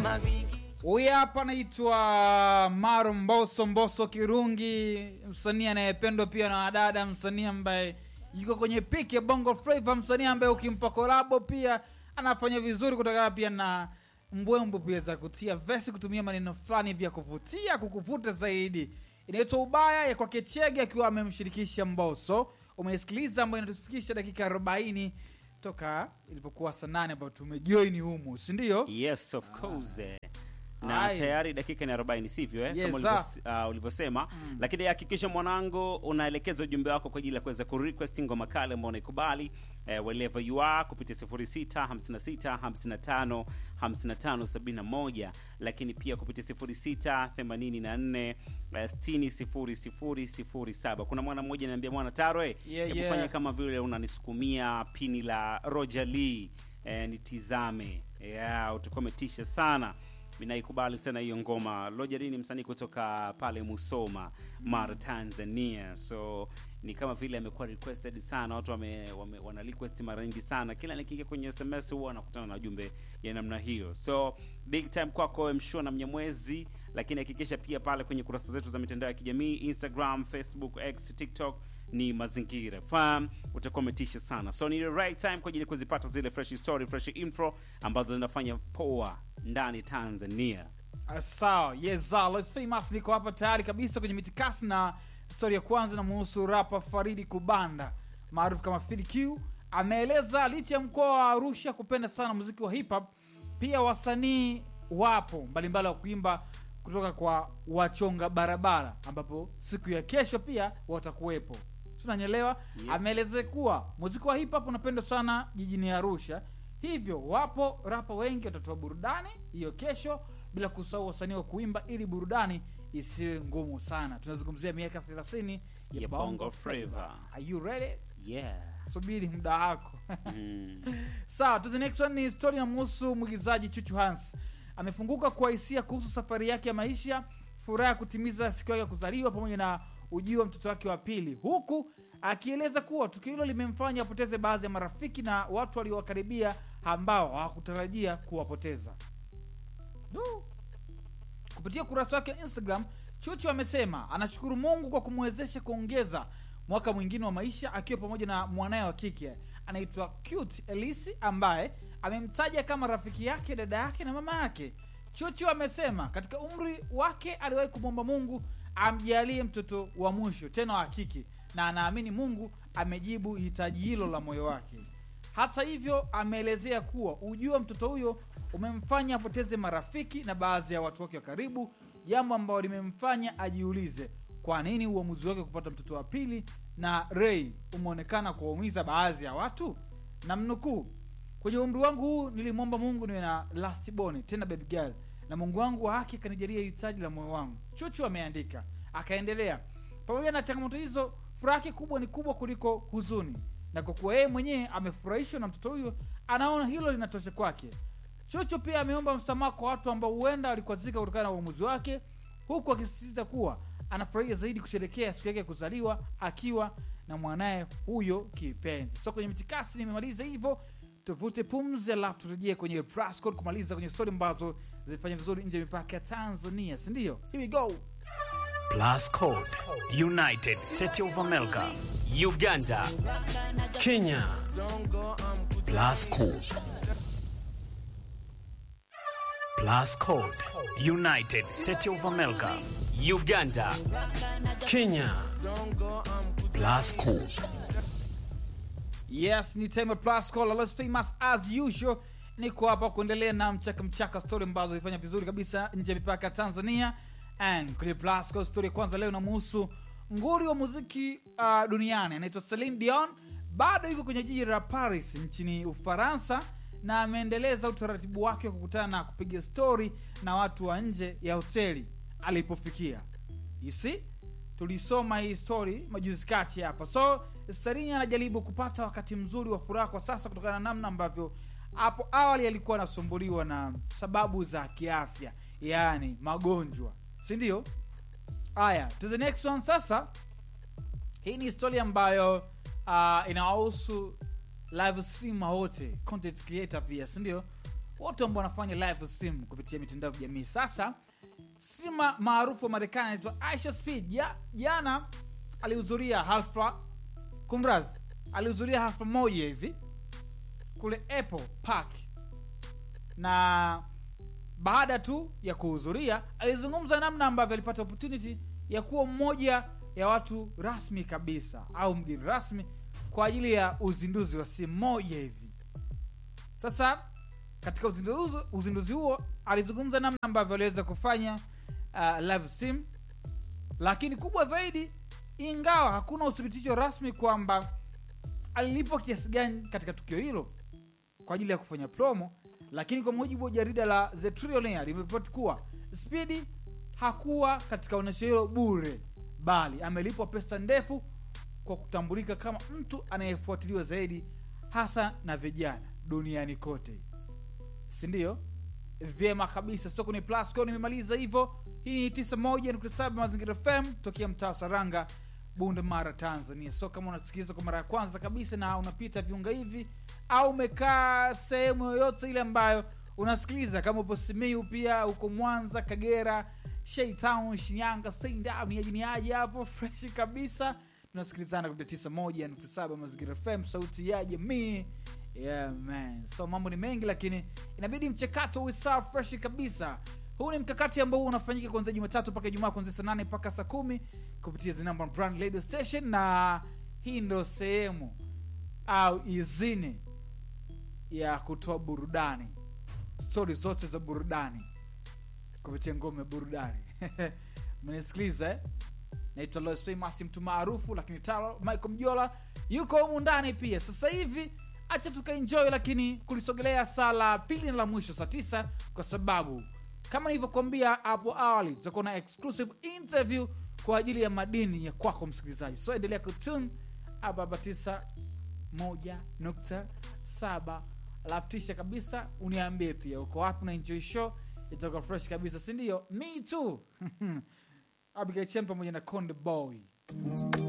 Huyu hapa anaitwa Maro Mboso Mboso Kirungi, msanii anayependwa pia na wadada, msanii ambaye yuko kwenye piki ya Bongo Flava, msanii ambaye ukimpa kolabo pia anafanya vizuri, kutokana pia na mbwembwe pia za kutia vesi, kutumia maneno fulani vya kuvutia, kukuvuta zaidi. Inaitwa Ubaya ya kwake Chege akiwa amemshirikisha Mboso. Umeisikiliza ambayo inatufikisha dakika 40 toka ilipokuwa saa nane ambapo tumejoini humu, si ndio? Yes, of course. eh. Na Ai. tayari dakika ni 40 sivyo eh? Yes, Kama ulivyos- uh, ulivyosema lakini hakikisha mwanangu unaelekeza ujumbe wako kwa ajili ya kuweza kurequest ngoma kale ambao unaikubali eh, wherever you are kupitia 06 56 55 55 71 lakini pia kupitia 06 84 eh, 60 00 07 kuna mwana mmoja ananiambia mwana tarwe Yeah, hebu yeah. fanya kama vile unanisukumia pini la Roger Lee eh, nitizame yeah, utakuwa umetisha sana minaikubali sana hiyo ngoma Roger Lee ni msanii kutoka pale Musoma Mara Tanzania so ni kama vile amekuwa requested sana watu wame, wame, wana request mara nyingi sana kila nikiingia kwenye SMS huwa anakutana na ujumbe ya namna hiyo so big time kwako mshua na mnyamwezi lakini hakikisha pia pale kwenye kurasa zetu za mitandao ya kijamii Instagram Facebook X TikTok ni mazingira fam utakuwa umetisha sana so ni the right time kwa ajili ya kuzipata zile fresh story fresh info ambazo zinafanya poa ndani tanzania Ah, sawa yes ah, Lost famous niko hapa tayari kabisa kwenye mitikasi na stori ya kwanza namuhusu rapa faridi kubanda maarufu kama Fid Q ameeleza licha ya mkoa wa arusha kupenda sana muziki wa hip hop pia wasanii wapo mbalimbali wa kuimba kutoka kwa wachonga barabara ambapo siku ya kesho pia watakuwepo tunanyelewa Yes. ameelezea kuwa muziki wa hip hop unapendwa sana jijini arusha hivyo wapo rapa wengi watatoa burudani hiyo kesho bila kusahau wasanii wa kuimba ili burudani isiwe ngumu sana tunazungumzia miaka 30 ya, Ya bongo Bongo flava Flava. are you ready yeah subiri muda wako mm. sawa to the next one ni story inamhusu mwigizaji chuchu hans amefunguka kwa hisia kuhusu safari yake ya maisha furaha ya kutimiza siku yake ya kuzaliwa pamoja na ujio wa mtoto wake wa pili huku akieleza kuwa tukio hilo limemfanya apoteze baadhi ya marafiki na watu waliowakaribia ambao hawakutarajia kuwapoteza Du. kupitia ukurasa wake wa instagram chuchu amesema anashukuru mungu kwa kumwezesha kuongeza mwaka mwingine wa maisha akiwa pamoja na mwanaye wa kike anaitwa cute elisi ambaye amemtaja kama rafiki yake dada yake na mama yake chuchu amesema katika umri wake aliwahi kumwomba mungu amjalie mtoto wa mwisho tena wa kike na anaamini mungu amejibu hitaji hilo la moyo wake hata hivyo ameelezea kuwa ujio wa mtoto huyo umemfanya apoteze marafiki na baadhi ya watu wake wa karibu jambo ambalo limemfanya ajiulize kwa nini uamuzi wake kupata mtoto wa pili na rei umeonekana kuwaumiza baadhi ya watu na mnukuu kwenye umri wangu huu nilimwomba mungu niwe na last born tena baby girl na mungu wangu wa haki akanijalia hitaji la moyo wangu chuchu ameandika akaendelea pamoja na changamoto hizo furaha yake kubwa ni kubwa kuliko huzuni na kwa kuwa yeye mwenyewe amefurahishwa na mtoto huyo anaona hilo linatosha kwake chuchu pia ameomba msamaha kwa watu ambao huenda walikwazika kutokana na uamuzi wake huku akisisitiza kuwa anafurahia zaidi kusherekea siku yake ya kuzaliwa akiwa na mwanaye huyo kipenzi so kwenye mitikasi nimemaliza hivyo tuvute pumzi alafu turejee kwenye press code kumaliza kwenye stori ambazo zilifanya vizuri nje ya mipaka ya tanzania sindio here we go Plus Code, United States of America, Uganda, Kenya. Plus Code. Plus Code, United States of America, Uganda, Kenya. Plus Code. yes ni time ya plus call always famous as usual niko hapa kuendelea na mchaka mchaka story ambazo zilifanya vizuri kabisa nje ya mipaka ya tanzania and kwenye plus call story ya kwanza leo inamuhusu nguri wa muziki uh, duniani anaitwa Celine Dion bado yuko kwenye jiji la paris nchini ufaransa na ameendeleza utaratibu wake wa kukutana na kupiga story na watu wa nje ya hoteli alipofikia you see tulisoma hii story majuzi kati hapa so sarini anajaribu kupata wakati mzuri wa furaha kwa sasa kutokana na namna ambavyo hapo awali alikuwa anasumbuliwa na sababu za kiafya yaani magonjwa si ndio haya to the next one sasa hii ni historia ambayo uh, inawahusu live streamer wote content creator pia si ndio wote ambao wanafanya live sim kupitia mitandao ya kijamii sasa sima maarufu wa marekani anaitwa aisha speed ja, jana alihudhuria hafla kumraz alihudhuria hafla moja hivi kule apple park na baada tu ya kuhudhuria alizungumza namna ambavyo alipata opportunity ya kuwa mmoja ya watu rasmi kabisa au mgeni rasmi kwa ajili ya uzinduzi wa simu moja hivi sasa katika uzinduzi, uzinduzi huo alizungumza namna ambavyo aliweza kufanya uh, live sim lakini kubwa zaidi ingawa hakuna uthibitisho rasmi kwamba alilipwa kiasi gani katika tukio hilo kwa ajili ya kufanya promo lakini kwa mujibu wa jarida la the Trillionaire limeripoti kuwa spidi hakuwa katika onyesho hilo bure bali amelipwa pesa ndefu kwa kutambulika kama mtu anayefuatiliwa zaidi hasa na vijana duniani kote sindio vyema kabisa soko ni plasco nimemaliza hivyo hii ni 91.7 mazingira fm tokea mtaa wa saranga bunde mara tanzania so kama unasikiliza kwa mara ya kwanza kabisa na unapita viunga hivi au umekaa sehemu yoyote ile ambayo unasikiliza kama upo simiu pia uko mwanza kagera sheitown shinyanga seindown niajiniaji hapo freshi kabisa tunasikilizana kupitia 91.7 mazingira fm sauti ya jamii yeah man so mambo ni mengi lakini inabidi mchakato uwe sawa freshi kabisa huu ni mkakati ambao unafanyika kuanzia jumatatu mpaka ijumaa kuanzia saa nane mpaka saa kumi kupitia the number one brand radio station na hii ndo sehemu au izini ya kutoa burudani stori zote za burudani kupitia ngome ya burudani mnasikiliza eh? naitwa Lois Famous, mtu maarufu lakini taro michael mjola yuko humu ndani pia sasa hivi acha tukaenjoy lakini kulisogelea saa la pili na la mwisho saa tisa kwa sababu kama nilivyokuambia hapo awali tutakuwa na exclusive interview kwa ajili ya madini ya kwako msikilizaji so endelea kutune ababa tisa moja nukta saba alafu tisha kabisa uniambie pia uko wapi na enjoy show itakuwa fresh kabisa sindio me too abigail chen pamoja na konde boy